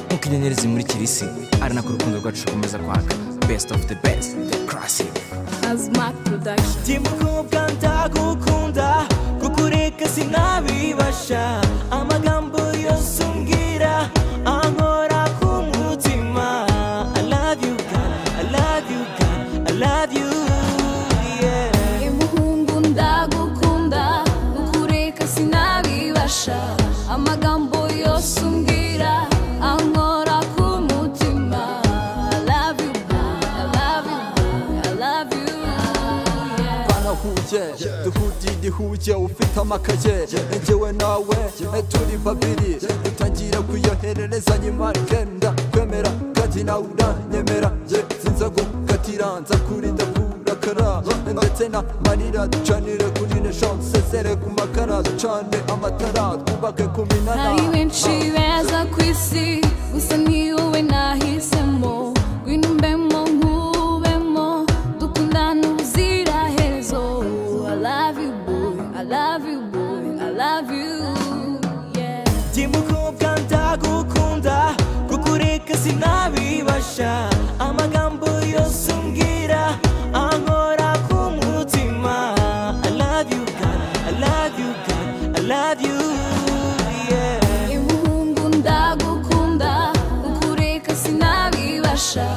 nk'uko inyenyeri zimurikira isi ari nako urukundo rwacu rukomeza kwaka best of the best the classic Azmak Production ndimukobwa ndagukunda kukureka sinabibasha amagambo yose umbwira ankora ku mutima I love you God, I love you God, I love you yeah Ye muhungu ndagukunda Ukureka sinabibasha Amagambo yose umbwira Ankora ku mutima I love you, I love you, I love you yeah. twanahuye duhuriye igihuye ufite amakaye njyewe nawe turi babiri dutangira kuyohererezanya imarike ndakwemera kandi nawe uranyemera sinza gukatira nza kurinda kurakara ndetse na marira ducanire kuri neshonse sezere ku makara ducane amatara twubake ku minara hari benshi beza ku isi gusa ni wowe nahisemo ngwino umbemo nkubemo dukundane ubuziraherezo I love you boy, I love you boy, I love you yeah ndimukobwa ndagukunda kukureka sinabibasha amagambo yose umbwira ankora ku mutima I love you God, I love you God, I love you yeah Ye muhungu ndagukunda ukureka sinabibasha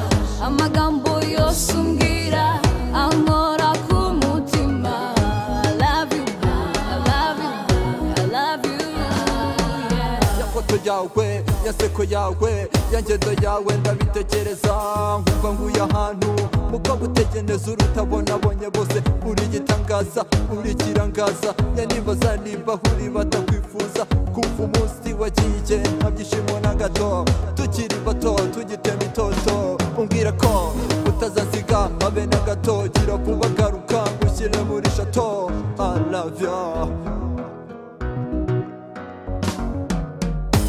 amagambo yose umbwira ankora ku mutima I love you I love you I love you yeah. yafoto yawe yaseko yawe yangendo yawe ndabitekereza nkumva nguye ahantu muko gutegereza urutabonabonye bose uri igitangaza uri ikirangaza yanibaza nimba uri batakwifuza kumva umunsi wagiye nta byishimo na gato tukiri bato tugitema itoto umbwira ko utazasiga habe na gato gira vuba garuka ngushyire muri shato aravya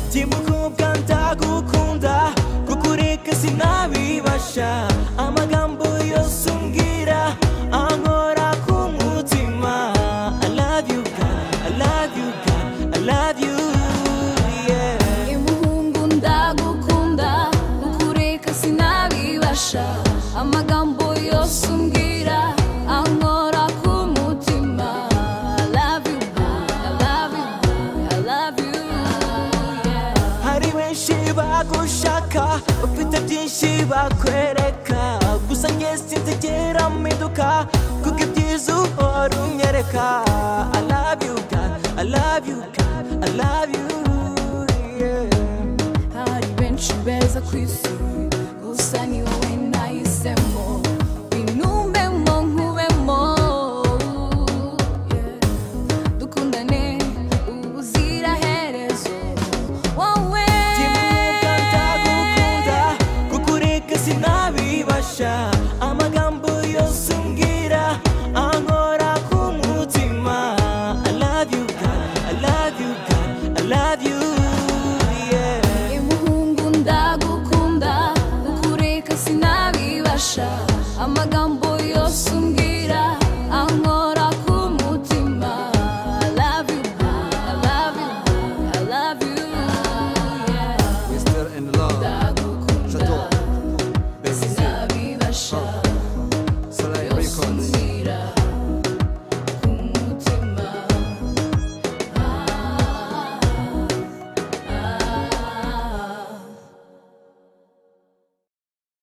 ndimukobwa ndagukunda kukureka sinabibasha amagambo yose umbwira ankora ku mutima I love you God, I love you God, I love you yeah Ye muhungu ndagukunda ukureka sinabibasha amagambo yose umbwira ankora ku mutima I love you, I love you, I love you yeah. hari benshi bagushaka bafite byinshi bakwereka gusa njye sinzigera mpinduka kuko ibyiza uhora unyereka I love you God, I love you God, I love you yeah hari benshi beza ku isi gusa ni wowe